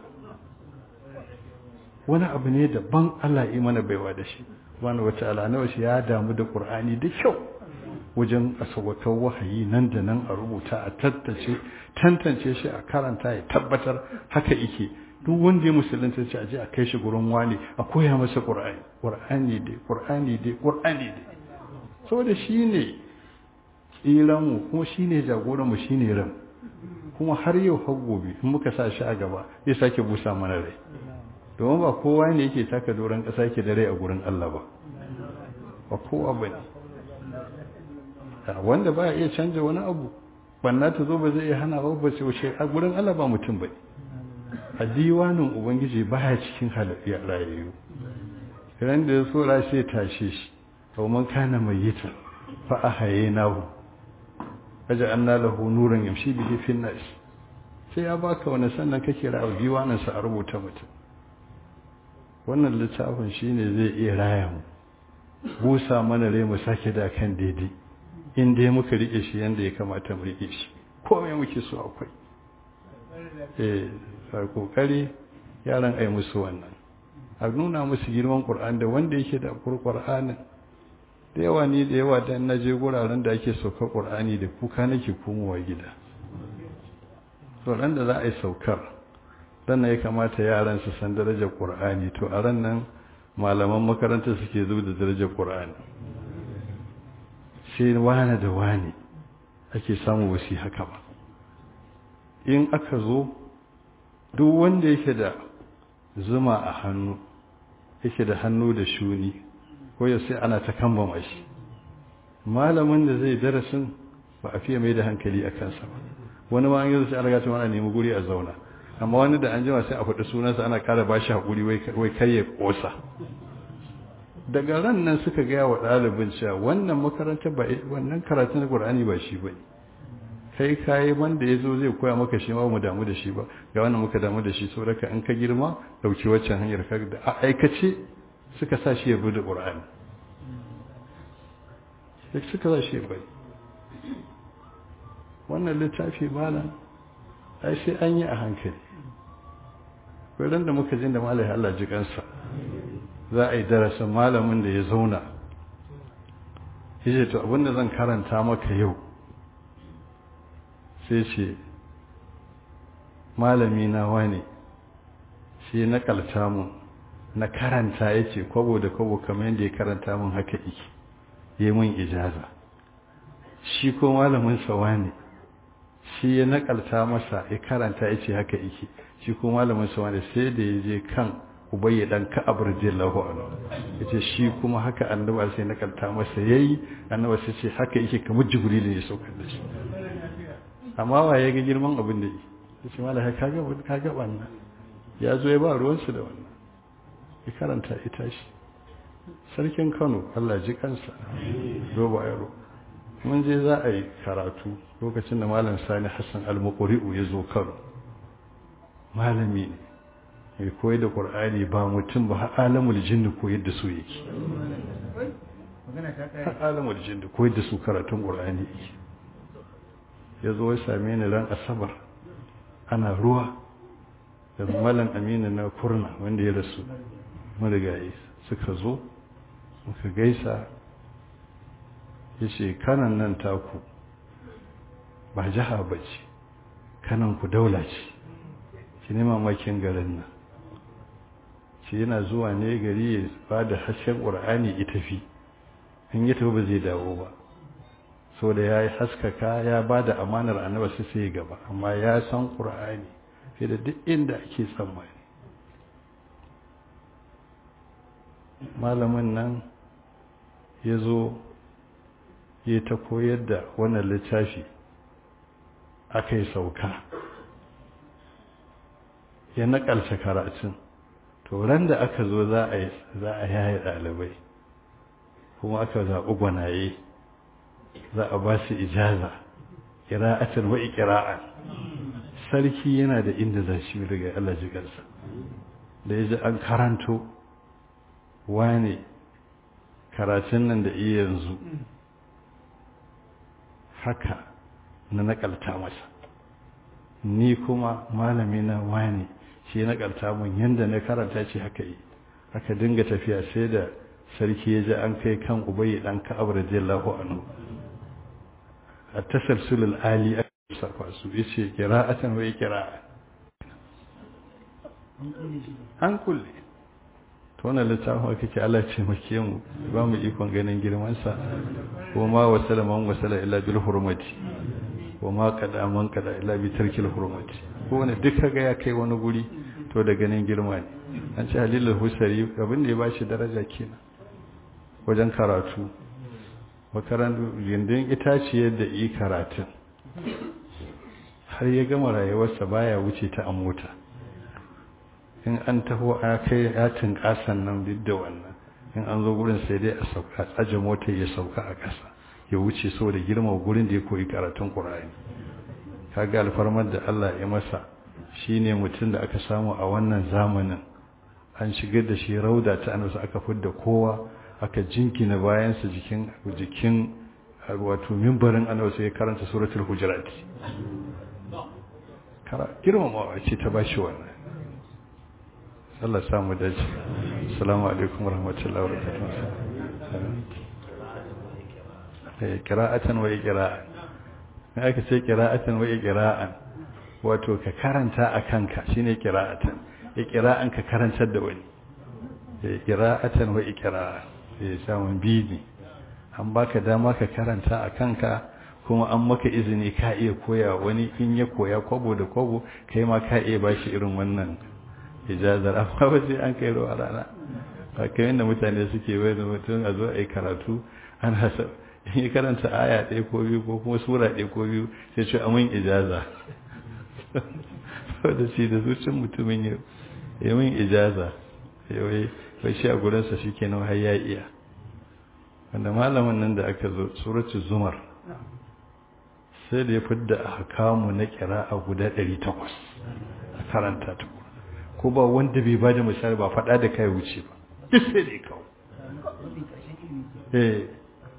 wani abu ne daban Allah ya mana baiwa da shi wani wata alana shi ya damu da qur'ani da kyau wajen asawakar wahayi nan da nan a rubuta a tattace tantance shi a karanta ya tabbatar haka yake duk wanda ya musulunta ce a je a kai shi gurin wani a koya masa qur'ani qur'ani dai qur'ani dai qur'ani dai saboda shine tsiran mu kuma shine jagoran mu shine ran kuma har yau har gobe in muka sa shi a gaba zai sake busa mana rai domin ba kowa ne yake taka doron ƙasa yake da rai a gurin Allah ba ba kowa ba ne wanda ba iya canja wani abu banna ta zo ba zai iya hana ba ba sai wuce a gurin Allah ba mutum ba a diwanin ubangiji baya cikin halayyar rayayyu ran da ya so sai tashe shi to man kana mayyita fa ahaynahu aj'alna lahu nuran yamshi bihi fi nas sai ya baka wani sannan kake ra'a diwanin sa a rubuta mutum wannan littafin shine zai iya raya mu busa mana rai mu sake da kan daidai in dai muka rike shi yanda ya kamata mu rike shi komai muke so akwai eh sai kokari yaran ai musu wannan a nuna musu girman Qur'an da wanda yake da Qur'anin da yawa ni da yawa dan naje guraren da ake sauka Qur'ani da kuka nake komowa gida to ran da za a yi saukar sannan ya kamata yaran su san darajar ƙur'ani to a ran nan malaman makaranta suke zuwa da darajar ƙur'ani sai wane da wane ake samu wasi haka ba in aka zo duk wanda yake da zuma a hannu yake da hannu da shuni ko ya sai ana ta kambama shi malamin da zai darasin ba a fiye mai da hankali a kansa ba wani ma an yi zai an riga ana nemi guri a zauna amma wani da an jima sai a faɗi sunansa ana ƙara ba shi haƙuri wai kai ya ƙosa daga ran nan suka gaya wa ɗalibin cewa wannan makarantar ba wannan karatun Qur'ani ba shi ba kai kayi wanda ya zo zai koya maka shi ma mu damu da shi ba ga wannan muka damu da shi saboda in ka girma dauki waccan hanyar ka da a aikace suka sa shi ya bi da Qur'ani sai suka sa shi ya bai wannan littafi malam ai sai an yi a hankali wurin da muka jin da malai Allah ji kansa za a yi darasin malamin da ya zauna yace to abinda zan karanta maka yau sai ce malami na wane shi na kalta mu na karanta yace kwabo da kwabo kamar yadda ya karanta mun haka yake yi mun ijaza shi ko malamin sa wane shi ya nakalta masa ya karanta yace haka yake shi ko malamin sa wane sai da ya je kan ubayya dan ka'ab radiyallahu anhu yace shi kuma haka annabi sai nakalta masa yayi annabi sai ce haka yake kamar jibril ne ya saukar da shi amma wa ya ga girman abin da yi yace malaka kaga kaga wannan ya zo ya ba ruwan su da wannan ya karanta ita shi sarkin Kano Allah ji kansa roba yaro mun je za a yi karatu lokacin da malam Sani Hassan al-Muqri'u ya zo Kano malami ne mai koyar da ƙwar'ani ba mutum ba har alamul jinni koyar da su yake har alamul jinni koyar da su karatun ƙwar'ani yake ya zo ya same ni ran asabar ana ruwa da malam aminu na kurna wanda ya rasu marigayi suka zo muka gaisa ya ce kanan nan taku ba jiha ba ce kanan ku daula ce ki nema makin garin nan shi yana zuwa ne gari ya ba da hasken ƙur'ani ya tafi in ya tafi ba zai dawo ba so da ya yi haskaka ya ba da amanar annaba sai sai gaba amma ya san ƙur'ani fiye da duk inda ake tsammani malamin nan ya zo ya ta koyar da wannan littafi aka yi sauka ya naƙalce karatun to ran da aka zo za a yi za a yaye ɗalibai kuma aka zaɓi gwanaye za a ba su ijaza ƙira'atar wa ƙira'an sarki yana da inda za shi daga Allah jigarsa da ya ji an karanto wane karatun nan da iya yanzu haka na naƙalta masa ni kuma malami na wane shi na karta mun yanda na karanta ce haka yi aka dinga tafiya sai da sarki ya ji an kai kan ubayi dan ka'ab radiyallahu anhu a tasalsulul ali aka safa su yace qira'atan wa qira'a an kulle to wannan littafin aka ce Allah ce make mu ba mu ikon ganin girman sa ko ma wasala man wasala illa bil hurmati wa ma kada man kada illa bi tarkil hurmati ko wani duk kaga ya kai wani guri to da ganin girma ne an ce halilul husari abin da ya bashi daraja kenan wajen karatu makaran gindin itaciyar da yi karatun har ya gama rayuwarsa baya wuce ta a mota in an taho a kai yatin kasan nan duk da wannan in an zo gurin sai dai a sauka tsaje mota ya sauka a ƙasa ya wuce saboda girma gurin da ya koyi karatun ƙur'ani kaga alfarmar da Allah ya masa shine mutum da aka samu a wannan zamanin an shigar da shi rauda ta annabi aka fidda kowa aka jinkina bayansa jikin jikin wato mimbarin annabi sai ya karanta suratul hujurat kara girmamawa ce ta bashi wannan Allah ya samu dace assalamu alaikum warahmatullahi wabarakatuh eh qira'atan wa iqra'an ne aka ce qira'atan wa iqra'an wato ka karanta a kanka shine qira'atan iqra'an ka karantar da wani qira'atan wa iqra'a sai samun bibi an baka dama ka karanta a kanka kuma an maka izini ka iya koya wani in ya koya kwabo da kwabo kai ma ka iya bashi irin wannan ijazar amma ba sai an kai ruwa rana ba kai yadda mutane suke bai da mutum a zo a yi karatu an hasa in yi karanta aya ɗaya ko biyu ko kuma sura ɗaya ko biyu sai ce amin ijaza da shi da zuciyar mutumin ya yi min ijaza yawai bai shi a gurinsa shi kenan har ya iya wanda malamin nan da aka zo suratul zumar sai da ya fidda a hakamu na kira a guda 800 a karanta ta ko ba wanda bai ba da misali ba faɗa da kai wuce ba duk sai da ya kawo eh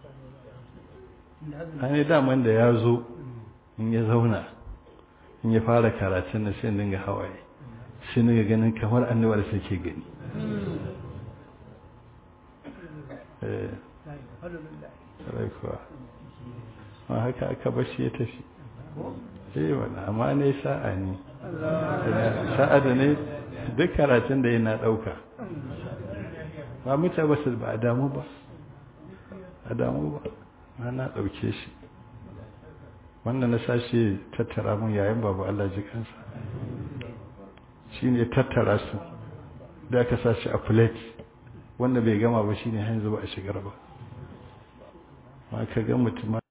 an yi daman da ya zo in ya zauna in ya fara karatun na sai dinga hawaye sai dinga ganin kamar annabar suke gani eh kuwa ma haka aka bashi ya tafi eh wani amma ne sa'a ne sa'a da ne duk karatun da yana ɗauka ba mutu ba su ba a damu ba a damu ba ma na ɗauke shi wanda na sashi tattara mun yayin babu Allah ji kansa shi ne tattara su da aka sashi a plate wanda bai gama ba shi ne hanzu ba a shigar ba ma ka ga mutum